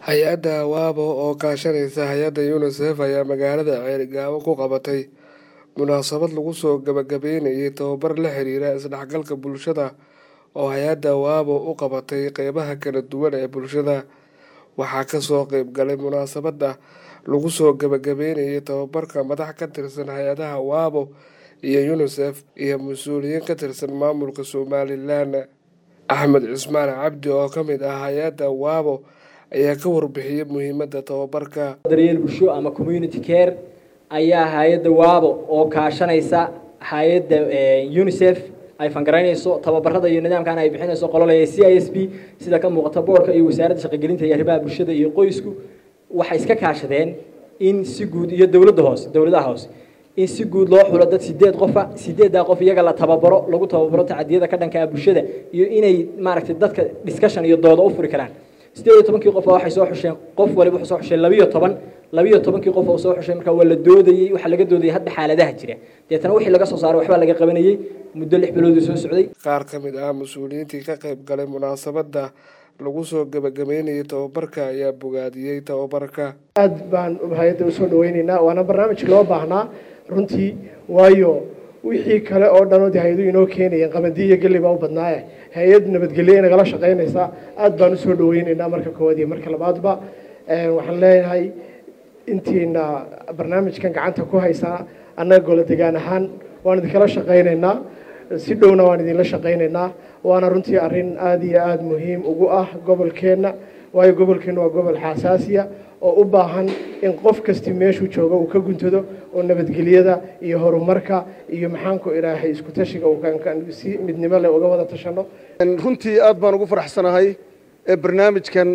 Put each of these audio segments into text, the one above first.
hay-adda waabo oo kaashanaysa hay-adda unisef ayaa magaalada ceerigaabo ku qabatay munaasabad lagu soo gabagabeynayay tababar la xiriira isdhexgalka bulshada oo hay-adda waabo u qabatay qeybaha kala duwan ee bulshada waxaa kasoo qeyb galay munaasabada lagu soo gabagabeynayay tababarka madax ka tirsan hay-adaha waabo iyo unisef iyo mas-uuliyiin ka tirsan maamulka somalilan axmed cismaan cabdi oo ka mid ah hay-adda waabo ayaa ka warbixiyey muhiimadda tababarka daryeel bulsho ama community care ayaa hay-adda waabo oo kaashanaysa hay-adda unisef ay fangaraynayso tababarada iyo nidaamkan ay bixinayso qololaya c i s b sida ka muuqata boorka iyo wasaaradda shaqogelinta iyo arrimaha bulshada iyo qoysku waxay iska kaashadeen in si guud iyo dowladda hoose dowladaha hoose in si guud loo xulo dad sideed qofa sideeddaa qof iyaga la tababaro lagu tababaro tacadiyada ka dhankaa bulshada iyo inay maaragtay dadka discussion iyo dooda u furi karaan sideed iyo tobankii qof waxay soo xusheen qof waliba wuxuu soo xusheen labiyo toban labiyo tobankii qof oo soo xushay markaa waa la doodayey waxaa laga doodayay hadda xaaladaha jira deetana wixii laga soo saaray waxbaa laga qabanayey muddo lix biloodii soo socday qaar ka mid ah mas-uuliyiintii ka qayb galay munaasabadda lagu soo gabagabeynayay tababarka ayaa bogaadiyey tababarka aada baan hay-adda usoo dhaweyneynaa waana barnaamij loo baahnaa runtii waayo wixii kale oo dhan de hay-adu inoo keenayeen qabandi iyo gelli baa u badnaaye hay-ad nabadgelye nagala shaqaynaysaa aada baan usoo dhaweyneynaa marka koowaad iyo marka labaadba waxaan leeyahay intiina barnaamijkan gacanta ku haysaa annaga golo degaan ahaan waan idinkala shaqaynaynaa si dhowna waan idinla shaqaynaynaa waana runtii arrin aada iyo aada muhiim ugu ah gobolkeenna waayo gobolkeenna waa gobol xasaasiya oo u baahan in qof kasti meeshuu joogo uu ka guntado oo nabadgelyada iyo horumarka iyo maxaanku ilaahay isku tashiga si midnimo leh uga wada tashano runtii aada baan ugu faraxsanahay ee barnaamijkan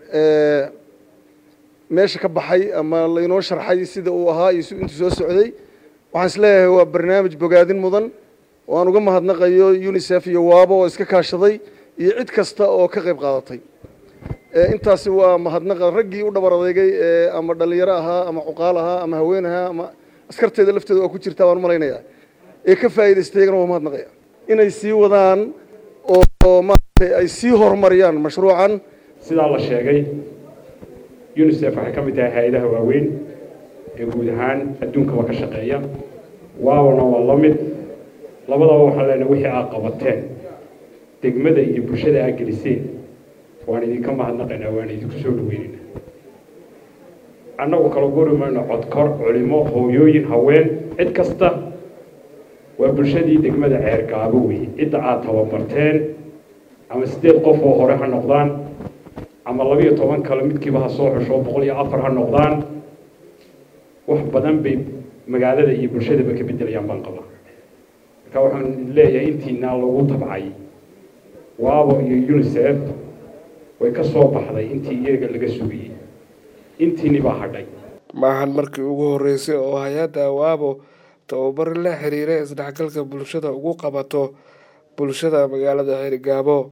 meesha ka baxay ama laynoo sharxay sida uu ahaa iyo intuu soo socday waxaan is leeyahay waa barnaamij bogaadin mudan oo aan uga mahadnaqayo unisef iyo waabo oo iska kaashaday iyo cid kasta oo ka qayb qaadatay intaasi waa mahadnaqa raggii u dhabar adeegay ama dhalinyaro ahaa ama cuqaal ahaa ama haween ahaa ama askarteeda lafteeda waa ku jirtaa waan umalaynaya ee ka faa'idaystay iyagana waa mahadnaqaya inay sii wadaan oo maaragtay ay sii horumariyaan mashruucan sidaa la sheegay unisef waxay ka mid tahay hay-adaha waaweyn ee guud ahaan adduunkaba ka shaqeeya waawona waa la mid labadaba waxaan leenahay wixii aad qabateen degmada iyo bulshada aad geliseen waan idinka mahadnaqaynaa waan idinku soo dhaweynaynaa annagu kala guri mayno codkor culimo hooyooyin haween cid kasta waa bulshadii degmada ceergaabo weeye cidda aad tababarteen ama siddeed qof oo hore ha noqdaan ama labiyo toban kale midkiiba ha soo xusho boqol iyo afar ha noqdaan wax badan bay magaalada iyo bulshadaba ka beddelayaan baan qabaa marka waxaan leeyahay intiinaa lagu tabcay waabo iyo unisef way ka soo baxday intii iyaga laga sugayey intiini baa hadhay maahan markii ugu horreysay oo hay-adda waabo tababar la xiriira isdhexgalka bulshada ugu qabato bulshada magaalada ceerigaabo